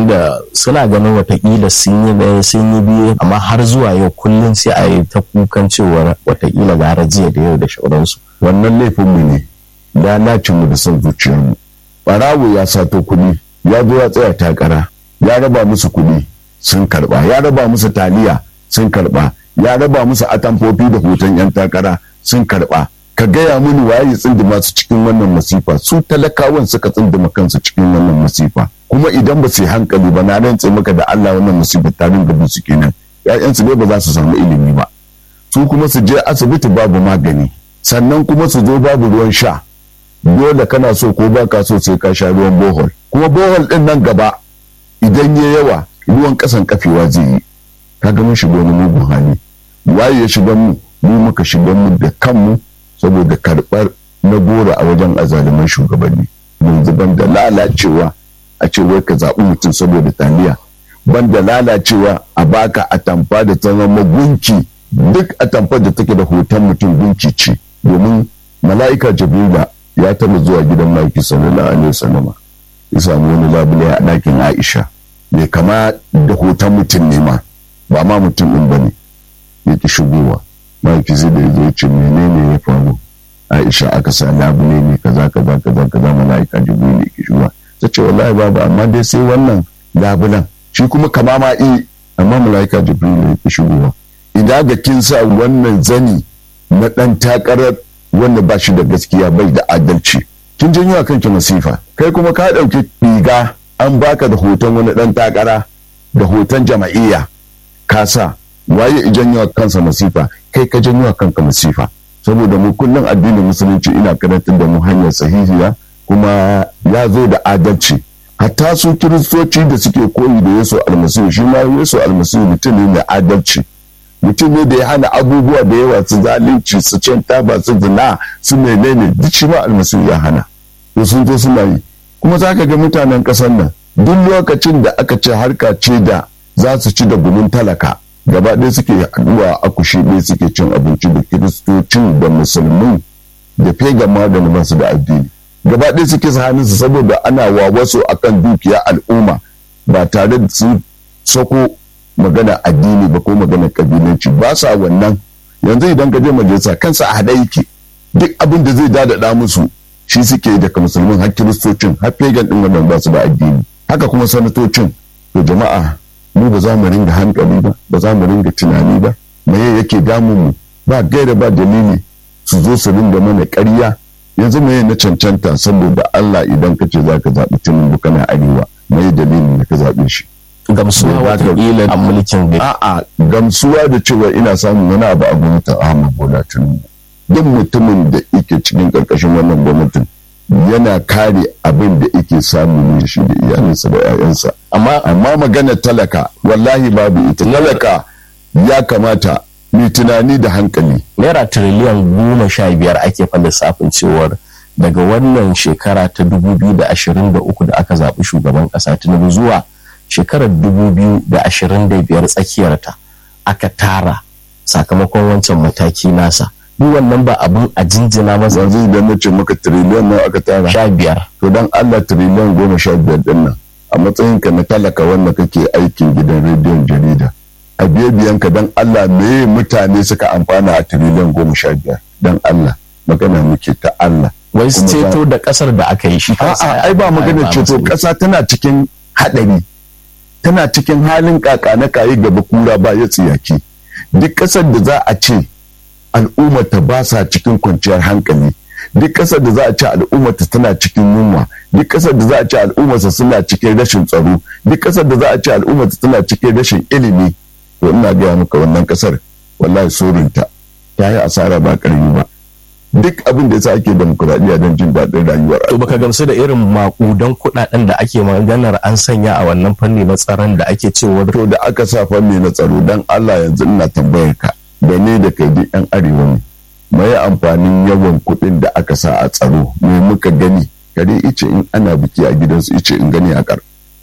tunda suna ganin watakila sun yi ɗaya sun yi biyu amma har zuwa yau kullum sai a yi ta kukan cewar watakila gara jiya da yau da shauransu wannan laifinmu ne lalacinmu da son zuciyarmu ɓarawo ya sato kuɗi ya zo ya tsaya takara ya raba musu kuɗi sun karɓa ya raba musu taliya sun karɓa ya raba musu atamfofi da hoton 'yan takara sun karɓa ka gaya mini waye tsindima su cikin wannan masifa su talakawan suka tsindima kansu cikin wannan masifa kuma idan ba su yi hankali ba na rantse maka da Allah wannan masifa ta ringa bin su kenan ƴaƴansu ne ba za su samu ilimi ba su kuma su je asibiti babu magani sannan kuma su zo babu ruwan sha dole kana so ko ba ka so sai ka sha ruwan bohol kuma bohol din nan gaba idan ya yawa ruwan kasan kafewa zai yi kaga mun shiga wani mugun hali waye ya shiga mu mu muka shiga mu da kanmu saboda karɓar na gora a wajen azaliman shugabanni yanzu ban da lalacewa a ce wai ka zaɓi mutum saboda taliya ban da lalacewa a baka atamfa da ta zama gunki duk atamfar da take da hoton mutum gunki ce domin mala'ika jibrila ya taɓa zuwa gidan maiki sallallahu alaihi wasallama ya samu wani labule a ɗakin aisha mai kama da hoton mutum ne ma ba ma mutum ɗin ba ne ya ki shigowa maiki zai da ya zo ce menene ya faru aisha aka sa labule ne kaza kaza kaza kaza mala'ika jibril ya ki shigowa ta ce wallahi babu amma dai sai wannan labulan shi kuma kama ma i amma mala'ika jibril ya ki shigowa idan ga kin sa wannan zani na ɗan takarar wanda ba shi da gaskiya bai da adalci kin janyo a kanki masifa kai kuma ka ɗauki riga an baka da hoton wani ɗan takara da hoton jama'iyya ka sa waye janyo a kansa masifa kai ka janyo a kanka masifa saboda mu kullum addinin musulunci ina karantar da mu hanyar sahihiya kuma ya zo da adalci hatta su kiristoci da suke koyi da yesu almasihu shi ma yesu almasihu mutum ne mai adalci mutum ne da ya hana abubuwa da yawa su zalunci su cin taba su zina su menene duk shi ma almasihu ya hana to sun zo suna yi kuma za ka ga mutanen ƙasar nan duk lokacin da aka ce harka ce da za su ci da gumin talaka gaba ɗaya suke haɗuwa a kushe ɗaya suke cin abinci da kiristocin da musulmin da fegan ma da masu da addini gaba ɗaya suke sa hannunsu saboda ana wa wasu akan dukiya al'umma ba tare da sun sako magana addini ba ko magana kabilanci ba sa wannan yanzu idan ka je majalisa kansa a haɗa yake duk abin da zai dadada musu shi suke daga musulmin har kiristocin har fegan ɗin wannan ba su da addini haka kuma sanatocin to jama'a mu ba za mu ringa hankali ba ba za mu ringa tunani ba me yake damun mu ba gaira ba dalili su zo su ringa mana ƙarya yanzu me na cancanta saboda Allah idan ka ce za ka zaɓi tinubu kana arewa me dalilin da ka zaɓe shi gamsuwa watakila a mulkin bai a'a gamsuwa da cewa ina samun wani abu a gwamnatin Ahmad Bola Tinubu duk mutumin da yake cikin ƙarƙashin wannan gwamnatin yana kare abin da yake samu ne shi da iyalinsa da 'ya'yansa amma amma maganar talaka wallahi babu ita talaka ya kamata mai tunani da hankali naira tiriliyan goma sha biyar ake fa lissafin cewar daga wannan shekara ta dubu biyu da ashirin da uku da aka zaɓi shugaban ƙasa tinubu zuwa shekarar dubu biyu da ashirin da biyar tsakiyarta aka tara sakamakon wancan mataki nasa duk wannan ba abun a jinjina masa yanzu idan na ce maka tiriliyan nawa aka tara sha biyar to dan Allah tiriliyan goma sha biyar din nan a matsayin ka na talaka wanda kake aikin gidan rediyon jarida a biye biyan ka dan Allah me mutane suka amfana a tiriliyan goma sha biyar dan Allah magana muke ta Allah wai ceto da kasar da aka yi shi a'a ai ba magana ceto kasa tana cikin hadari tana cikin halin kaka na kayi gaba kura ba ya tsiyaki duk kasar da za a ce al'ummata ba sa cikin kwanciyar hankali duk kasar da za a ce al'ummata tana cikin yunwa duk kasar da za a ce al'ummarsa suna cikin rashin tsaro duk kasar da za a ce al'ummata tana cikin rashin ilimi to ina gaya maka wannan kasar wallahi sorinta ta yi asara ba karami ba duk abin da yasa ake demokuraɗiyya don jin daɗin rayuwar to baka gamsu da irin makudan kuɗaɗen da ake maganar an sanya a wannan fanni na tsaron da ake cewa to da aka sa fanni na tsaro dan Allah yanzu ina tambayar ka da ne da kai duk yan arewa ne mai amfanin yawan kuɗin da aka sa a tsaro me muka gani kare ice in ana biki a gidansu ice in gani a kar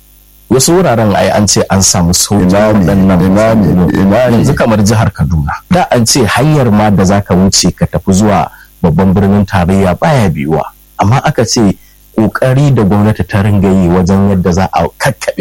wasu wuraren ai an ce an samu sauƙin ina ne waɗannan ina ne ina ne yanzu kamar jihar Kaduna da an ce hanyar ma da zaka wuce ka tafi zuwa babban birnin tarayya baya biyuwa amma aka ce kokari da gwamnati ta ringa yi wajen yadda za a kakkaɓe